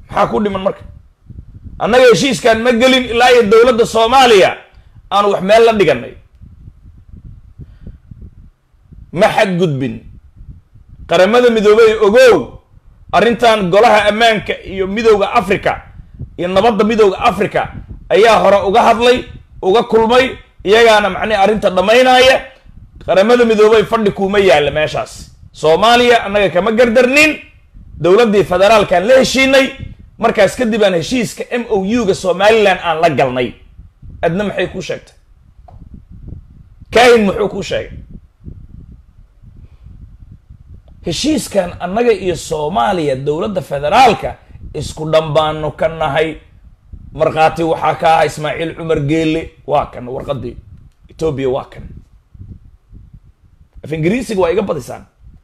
maxaa ku dhiman marka annaga heshiiskan ma gelin ilaa iyo dowladda soomaaliya aan wax meel la dhiganay ma xadgudbin qaramada midoobey ogow arrintan golaha ammaanka iyo midowda africa iyo nabadda midowda africa ayaa hore uga hadlay uga kulmay iyagaana macnihi arrinta dhammaynaya qaramada midoobey fadhi kuuma yaalla meeshaas soomaaliya annaga kama gardarnin dowladdii federaalkaan la heshiinay markaas kadib aan heshiiska m o u-ga somalilan aan la galnay adna maxay kuu sheegtay kaahin muxuu kuu sheegay heshiiskan annaga iyo soomaaliya dowladda federaalka isku dhambaano ka nahay markhaati waxaa ka aha ismaaciil cumar geele waa kan warqadii etoobiya waa kan af ingiriisiga waa iga badisaan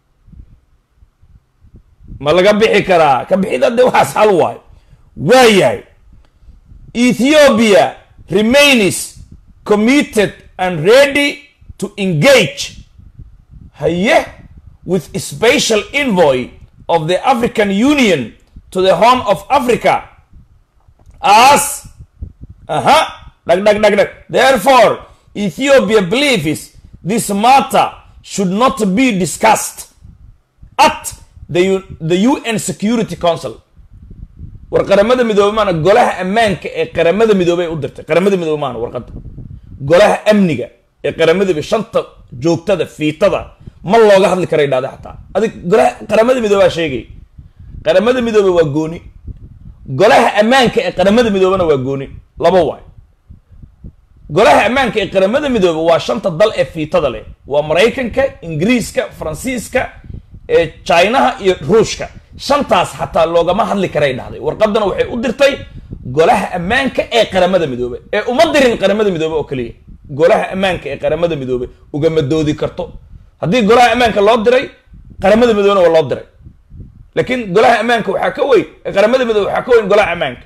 ma laga bixi karaa ka bixida de waxaas hal waayo waayahay ethiopia remains committed and ready to engage haye with a special envoy of the African Union to the Horn of Africa as uh-huh, dag, dag, dag, dag. therefore Ethiopia believes this matter should not be discussed at the, U- the UN Security Council war qaramada midoobey maana golaha ammaanka ee qaramada midoobey u dirtay qaramada midoobey maana warqadda golaha amniga ee qaramada midoobey shanta joogtada fiitada ma looga hadli kara idhahda xataa adig golaha qaramada midoobaa sheegay qaramada midoobe waa gooni golaha ammaanka ee qaramada midoobena waa gooni laba waay golaha ammaanka ee qaramada midoobe waa shanta dal ee fiitada leh waa maraykanka ingiriiska faransiiska ee chinaha iyo ruushka shantaas xataa loogama hadli karay dhahday warqadana waxay u dirtay golaha ammaanka ee qaramada midoobe ee uma dirin qaramada midoobe oo keliya golaha ammaanka ee qaramada midoobe ugama doodi karto haddii golaha ammaanka loo diray qaramada midoobena waa loo diray laakiin golaha ammaanka waxaa ka weyn ee qaramada midoobe waxaa ka weyn golaha ammaanka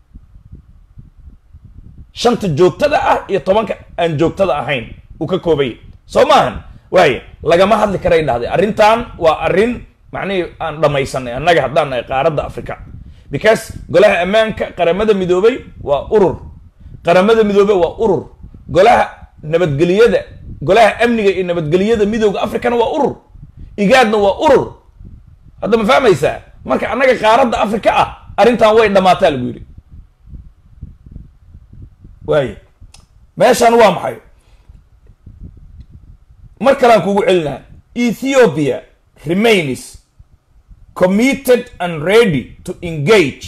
shanta joogtada ah iyo tobanka aan joogtada ahayn uu ka koobaya soo maahan waaya lagama hadli karay dhahday arrintan waa arrin macnihii aan dhammaysanay annaga haddaan nahay qaaradda africa because golaha ammaanka qaramada midoobey waa urur qaramada midoobey waa urur golaha nabadgeliyada golaha amniga iyo nabadgeliyada midooda africana waa urur igaadna waa urur hadda ma fahmaysaa marka annaga qaaradda africa ah arrintan way dhammaataa lagu yidhi waaya meeshan waa maxay mar kalean kugu celinaha ethiopia remains committed and ready to engage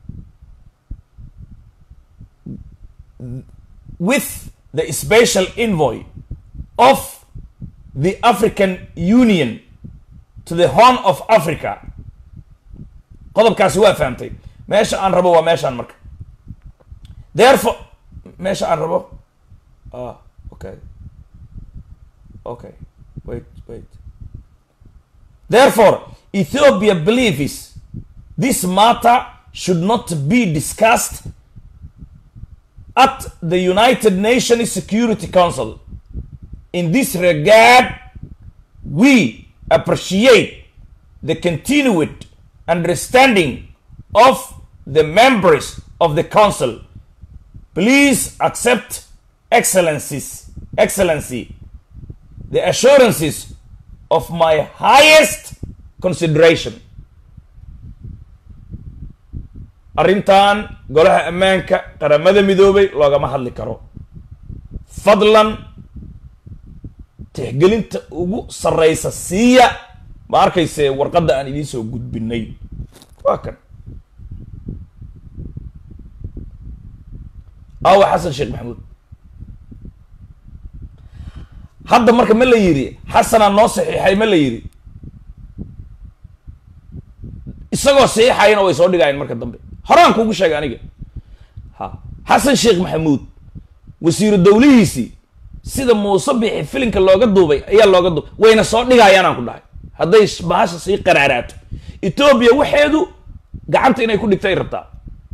with the special envoy of the African Union to the Horn of Africa qodobkaasi waa fahamtay meesha aan rabo waa meeshaan marka therefore meesha aan rabo ah okay okay wait wait therefore Ethiopia believes this matter should not be discussed at the United Nations Security Council. In this regard, we appreciate the continued understanding of the members of the council. Please accept excellencies, excellency, the assurances of my highest consideration. arrintan golaha ammaanka qaramada midoobay loogama hadli karo fadlan tixgelinta ugu sarreysa siiya ma arkayse warqadda aan idiin soo gudbinay waa kan aawa xasan sheekh maxamuud hadda marka ma la yidhi xasanaa noo saxiixay ma la yidhi isagoo saxiixayana way soo dhigaayeen marka dambe horaan kugu sheegay aniga ha xasan sheekh maxamuud wasiiru dowlihiisii sida muuse bixi filinka looga duubay ayaa looga duubay wayna soo dhigayaanaan ku dhahay hadday bahasha sii qaraaraato etoobiya waxeedu gacanta inay ku dhigto ay rabtaa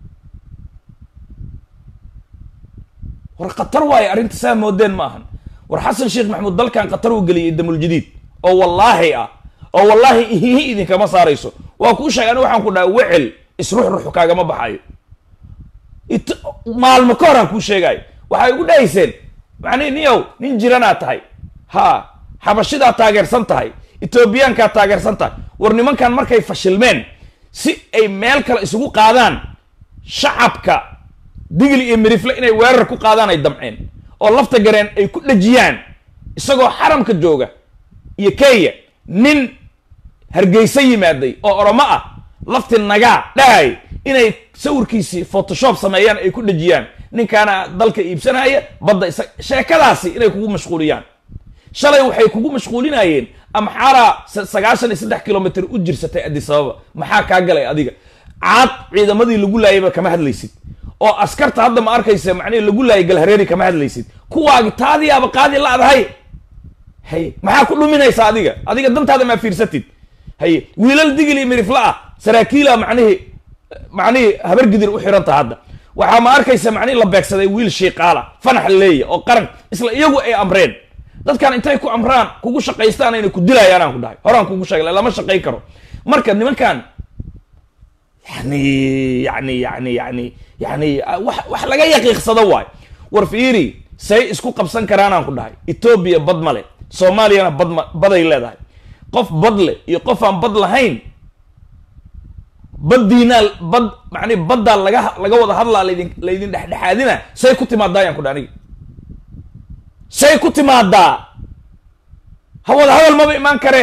war khatar waaye arrinta saa moodeen ma ahan war xasan sheekh maxamuud dalkan khatar uu geliyay damuljadiid oo wallaahi ah oo wallaahi ihihi idinkama saarayso waa kuu sheegay aniga waxaan ku dhahay wecel isruxruxu kaagama baxayo it maalmo ka horaan kuu sheegayo waxay ugu dhahayseen macnihi niyow nin jiranaa tahay ha xabashidaa taageersan tahay etoobiyaankaa taageersan tahay war nimankan markay fashilmeen si ay meel kale isugu qaadaan shacabka digli iyo mirifle inay weerar ku qaadaan ay damceen oo lafta gareen ay ku dhejiyaan isagoo xaramka jooga iyo kenya nin hargeysa yimaaday oo oromo ah lafti nagaa dhahay inay sawirkiisii photoshop sameeyaan ay ku dhejiyaan ninkaana dalka iibsanaya badda isa sheekadaasi inay kugu mashquuliyaan shalay waxay kugu mashquulinayeen amxaaraa sagaashan iyo saddex kilomitr u jirsatay adisababa maxaa kaa galay adiga caad ciidamadii lagu laayayba kama hadlaysid oo askarta hadda ma arkaysa macnihi lagu laayay galhareeri kama hadlaysid kuwaagi taadiyaaba qaadi la-dahay haye maxaa ku dhuminaysa adiga adiga dantaada maa fiirsatid haye wiilal digili mirifla ah saraakiila macnihii macnihii habargidir u xiranta hadda waxaa ma arkaysa macnihi la beegsaday wiil shiiqaala fanax leeya oo qaran isla iyagu ay amreen dadkan intay ku amraan kugu shaqaystaan ayna ku dilayaan aan ku dhahay horaan kugu sheegay lama shaqayn karo marka nimankan yani yani yani yani yani wax wax laga yaqiiqsado waay war fiiri say isku qabsan karaan aan ku dhahay etoobiya bad male soomaaliyana bad ma baday leedahay qof bad le iyo qof aan bad lahayn baddiinaa bad macni baddaa laga laga wada hadlaa laydin laydin dhexdhexaadina say ku timaadaa ayaan ku dhahay aniga say ku timaadaa ha wada hadal maba imaan karee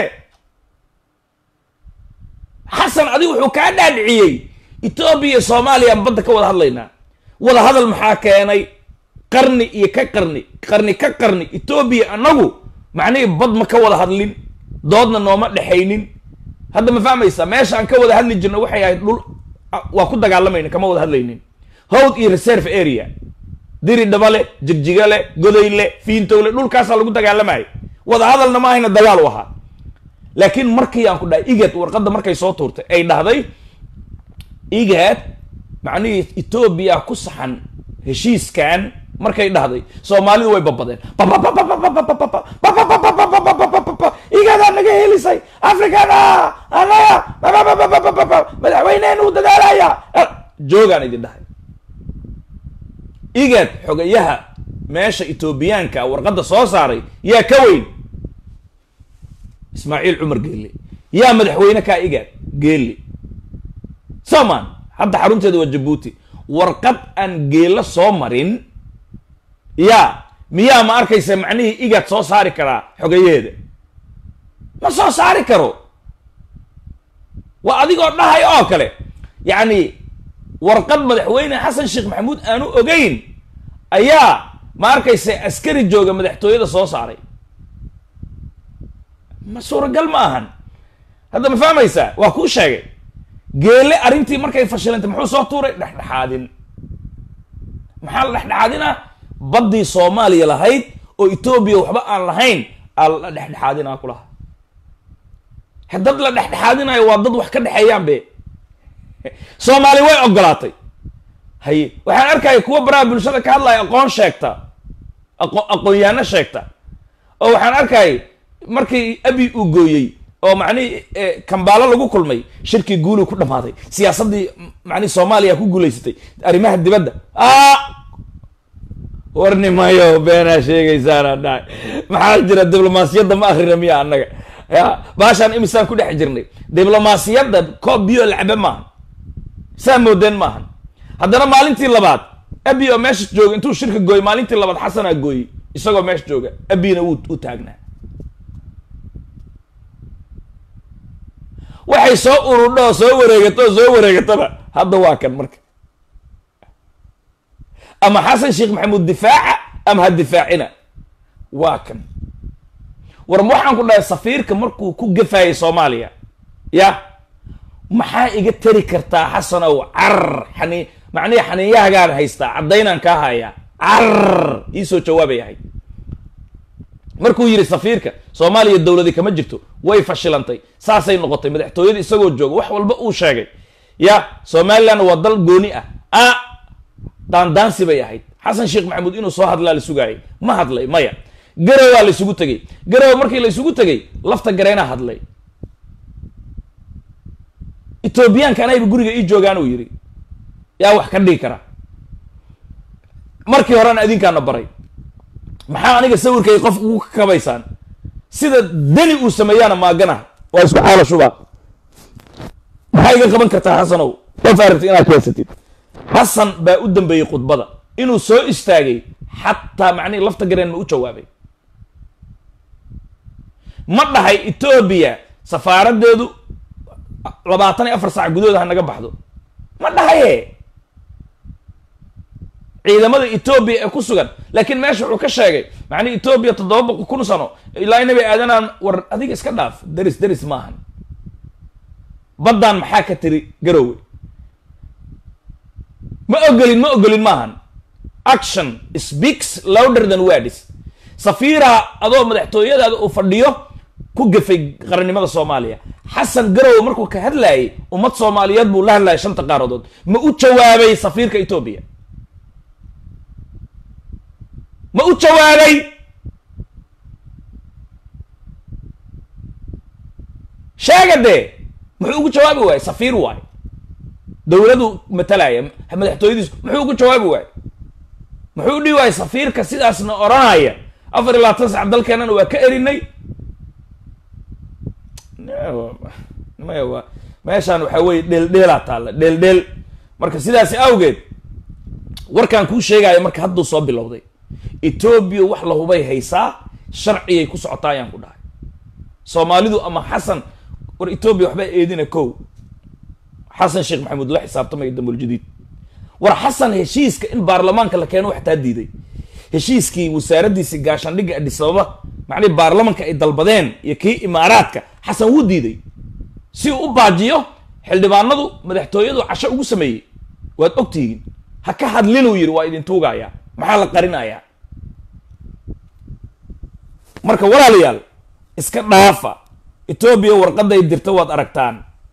xasan adigu wuxuu kaa dhaadhiciyey etoobiya iyo soomaaliya aan badda ka wada hadlaynaa wada hadal maxaa keenay qarni iyo ka qarni qarni ka qarni etoobiya annagu macnihii bad ma ka wada hadlin doodna nooma dhexaynin hadda ma fahmaysaa meesha aan ka wada hadli jirno waxay ahayd dhul waa ku dagaalamayna kama wada hadlaynin howd iyo reserve area diri dhabale jigjigale godayle fiintowle dhulkaasaa lagu dagaalamayay wada hadalna ma ahayna dagaal u ahaa laakiin markii aan ku dhahay igad warqadda markay soo tuurtay ay dhahday igad macnihii etoobiya ku saxan heshiiskan markay dhahday soomaalidu way babadeen igadaa naga helisay africana anaga madaxweyneheen uu dadaalaya joogaan idin dhahay igad xogayaha meesha etoobiyaanka warqadda soo saaray yaa ka weyn ismaaciil cumar geelle yaa madaxweyne kaa igaad geelle soman hadda xarunteeda waa jabuuti warqad aan geelo soo marin yaa miyaa ma arkaysa macnihii igaad soo saari karaa xogayaheeda ma soo saari karo waa adigoo dhahay oo kale yacni warqad madaxweyne xasan sheekh maxamuud aanu ogeyn ayaa ma arkaysa askari jooga madaxtooyada soo saaray ma suuragal ma ahan hadda ma fahmaysaa waa kuu sheegay geele arrintii markay fashilantay muxuu soo tuuray dhexdhexaadin maxaa la dhexdhexaadinaa baddii soomaaliya lahayd oo etoobiya waxba aan lahayn aa la dhexdhexaadinaa kulaha dad la dhexdhexaadinayo waa dad wax ka dhexeeyaan be soomaali way ogolaatay haye waxaan arkaya kuwa baraha bulshada ka hadlaya aqoon sheegta aqo aqoon-yaano sheegta oo waxaan arkaya markii abi uu gooyey oo macnihii kambaalo lagu kulmay shirkii guulu ku dhamaaday siyaasaddii macnihi soomaaliya ku guulaysatay arrimaha dibadda a warnimayo beenaa sheegaysaana dhahay maxaa jira diblomaasiyadda ma akrina miya annaga ya baashaan imisaan ku dhex jirnay diblomaasiyadda koob biyo lacabe maahan saa moodeen maahan haddana maalintii labaad abi oo meesha jooga intuu shirka gooyey maalintii labaad xasanaa gooyey isagoo meesha jooga abina wuu u taagnaa waxay soo ururdho oo soo wareegato oo soo wareegataba hadda waa kan marka ama xasan sheekh maxamuud difaaca ama ha difaacina waa kan war ma waxaan ku dhahay safiirka markuu ku gafaayay soomaaliya ya maxaa iga tari kartaa xasanow carar xani macnihi xaniinyahagaan haystaa caddaynaan kaa hayaa carar iisoo jawaabay ahay markuu yidhi safiirka soomaaliya dowladi kama jirto way fashilantay saasay noqotay madaxtooyada isagoo jooga wax walba uu sheegay ya somaliland waa dal gooni ah a daandaansi bay ahayd xasan sheekh maxamuud inuu soo hadlaa la sugaayay ma hadlay maya garowaa la isugu tegey garow markii la isugu tegey lafta gareenaa hadlay etoobiyaanka anayba guriga ii joogaan uu yidhi yaa wax ka dhigi kara markii horena adinkaana baray maxaa aniga sawirkay qof ugu kabaysaan sida deni uu sameeyaana maagana waa isku xaala shuba maxaa iga qaban kartaa xasanow qof aragti inaad keensatid xasan baa u dambeeyey khudbada inuu soo istaagay xataa macnihi lafta gareen ma u jawaabay ma dhahay etoobiya safaaradeedu labaatan iyo afar saac gudahooda ha naga baxdo ma dhahaye ciidamada etoobiya ee ku sugan laakiin meesha wuxuu ka sheegay macnihi etoobiya toddoba boqol kun sano ilaa inabi aadanaan war adiga iska dhaaf deris deris maahan baddaan maxaa ka tiri garowe ma ogolin ma ogolin maahan action speaks louder than words safiira adoo madaxtooyadaada uu fadhiyo ku gafay qarannimada soomaaliya xasan garowe markuu ka hadlayay ummad soomaaliyeed buu la hadlayay shanta qaaradood ma u jawaabay safiirka etoobiya ma u jawaabay sheega dee muxuu ugu jawaabi waayey safiir waayo dowladu matalaya madaxtooyadiisu muxuu ugu jawaabi waayey muxuu dhihi waayey safiirka sidaasna odhanaya afar iyo labaatan sac dalkeenana waa ka erinay maya waa meeshaan waxaa weye dheeldheelaa taalla dheeldheel marka sidaasi awgeed warkaan kuu sheegaayo marka hadduu soo bilowday etoobiya wax la hubay haysaa sharcigay ku socotaa ayaan ku dhahay soomaalidu ama xasan war etoobiya waxbaa eedina kow xasan sheekh maxamuud la xisaabtamaya damuuljadiid war xasan heshiiska in baarlamaanka la keeno waxtaa diiday heshiiskii wasaaraddiisi gaashaandhigga adhisababa macnihi baarlamanka ay dalbadeen iyo kii imaaraadka xasan wuu diiday si uu u baajiyo xildhibaanadu madaxtooyadu casho ugu sameeyey waad ogtihiin ha ka hadlinuu yidhi waa idin tuugayaa maxaa la qarinayaa marka walaalayaal iska dhaafa etoobiya warqaday dirta waad aragtaan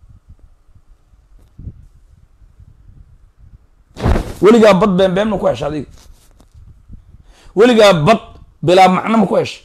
weligaa bad been been ma ku hesha adiga weligaa bad bilaa macno ma ku hesha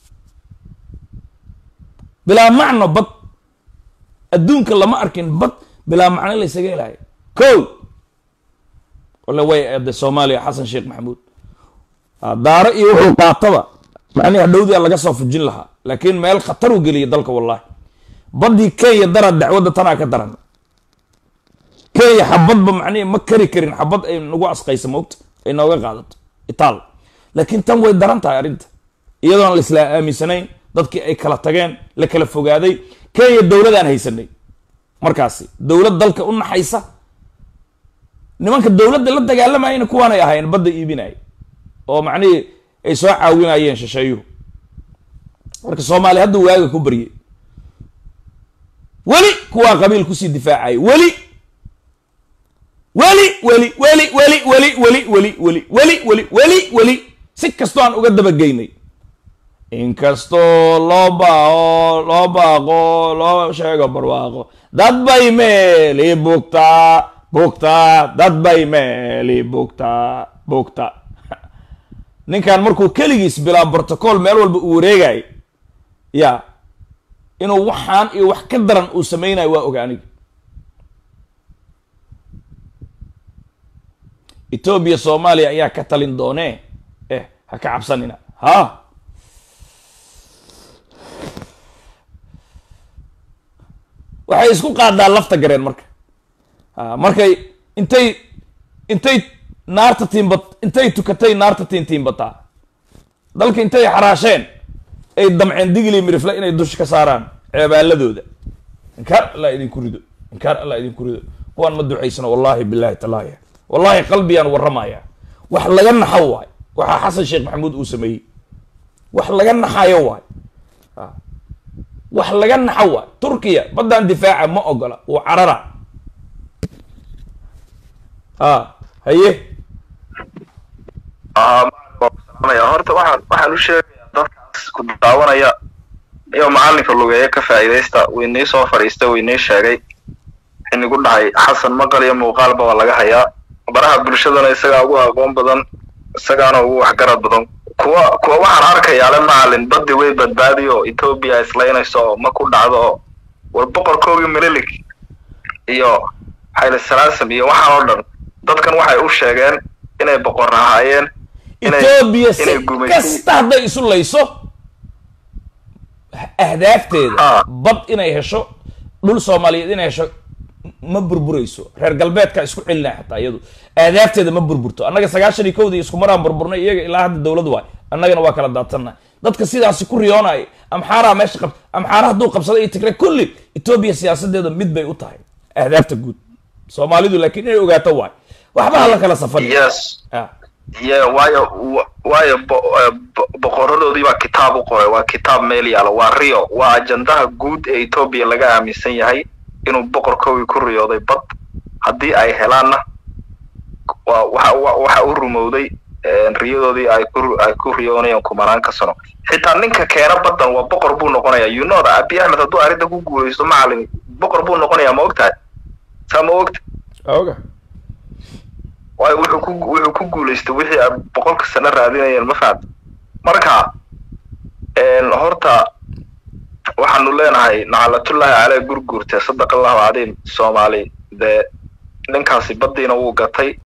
bilaa macno bad adduunka lama arkin bad bilaa macno la ysaga helayo ko wale way eeday soomaaliya xasan sheekh maxamuud daaro iyo wuxuu qaataba macnihi hadhowdia laga soo fujin lahaa laakiin meel khatar u geliyay dalka wallahi baddii kenya dara dacwadda tanaa ka daran kenya xabadba macnihi ma kari karin xabad ay nagu asqaysa moogta ay nooga qaadato itaal laakiin tan way daran tahay arrinta iyadoon la isla aaminsanayn dadkii ay kala tageen la kala fogaaday kenya dowladaan haysanay markaasi dowlad dalka u naxaysa nimanka dowladda la dagaalamayana kuwaanay ahaayeen badda iibinaya oo macnihii ay soo caawinayeen shisheeyuhu marka soomaaliya hadda waaga ku baryay weli kuwaa qabiil kusii difaacaya weli weli weli weli weli weli weli weli weli weli weli weli weli si kastoo aan uga dabageynay inkastoo loo baaqo loo baaqo loo sheego barwaaqo dad bay meeli bugtaa bugtaa dad bay meeli bugtaa bugta ninkan markuu keligiis bilaa brotocool meel walba uu wareegay ya inuu waxaan iyo wax ka daran uu sameynayo waa oga aniga etoobiya soomaaliya ayaa ka talin doonee eh ha ka cabsanina ha waxay isku qaadaa lafta gareen marka markay intay intay naarta tiimbat intay tukatay naarta tiintiimbataa dalka intay xaraasheen ay damceen digli mirifle inay dusha ka saaraan ceebaaladooda inkaar allah idinku rido inkaar allah idinku rido kuwaan ma ducaysano wallahi billahi talaahi wallahi qalbiyaan warramaya wax laga naxo waay waxaa xasan sheekh maxamuud uu sameeyey wax laga naxayo waay wax laga naxo waay turkiya baddaan difaaca ma ogola uu carara a haye horta waxaan waxaan u sheegayaa dadkaas ku daawanaya iyo macalinka lugeeya ka faa'iidaysta waynii soo fadhiista waynii sheegay xinigu dhahay xasan maqal iyo muuqaalba waa laga hayaa baraha bulshadana isagaa ugu aqoon badan isagaana ugu waxgarad badan kuwa kuwa waxaan arkayaa le macalin baddi way badbaadi oo etoobiya islaynayso oo ma ku dhacdo oo war boqorkoogii mililik iyo xayla salaasam iyo waxaan oo dhan dadkan waxay u sheegeen inay boqor ahaayeen inay etoobiya si inay gumaysi kasta hadday isu layso ahdaafteeda Ah. bad inay hesho dhul soomaaliyeed inay hesho ma burburayso reer galbeedka isku celinaya xataa iyadu ahdaafteeda ma burburto annaga sagaashan iyo kowdii isku maraan burburnay iyaga ilaa hadda dowlad waay annagana waa kala daadsannahay dadka sidaasi ku riyoonaya amxaaraa meesha qab amxaara hadduu qabsado iyo tigre kulli etoobiya siyaasadeeda mid bay u tahay ahdaafta guud soomaalidu laakiin inay ogaato waay waxba hala kala safan yes ah. ye waayo wa- waayo bo- eh, bo- boqoradoodii baa kitaab u qoray waa kitaab meel yaala waa rio waa ajandaha guud ee etoobiya laga aaminsan yahay inuu boqorkoogii ku riyooday bad haddii ay helaanna waa waxa wa- waxa u rumowday eh, riyadoodii ay ku ay ku riyoonayeen kumanaanka sano xitaa ninka keena baddan waa boqor buu noqonayaa you know that abiy axmed hadduu arrinta ku guulaysto macalin boqor buu noqonayaa ma ogtahay saa ma ogta oga waayo wuxuu ku wuxuu ku guulaystay wixii ay boqolka sano raadinayeen ma fahamta marka een, horta waxaanu leenahay naclatullaahi caley gurguurte sadaqa allahu cadiim soomaali dee ninkaasi baddiina wuu gatay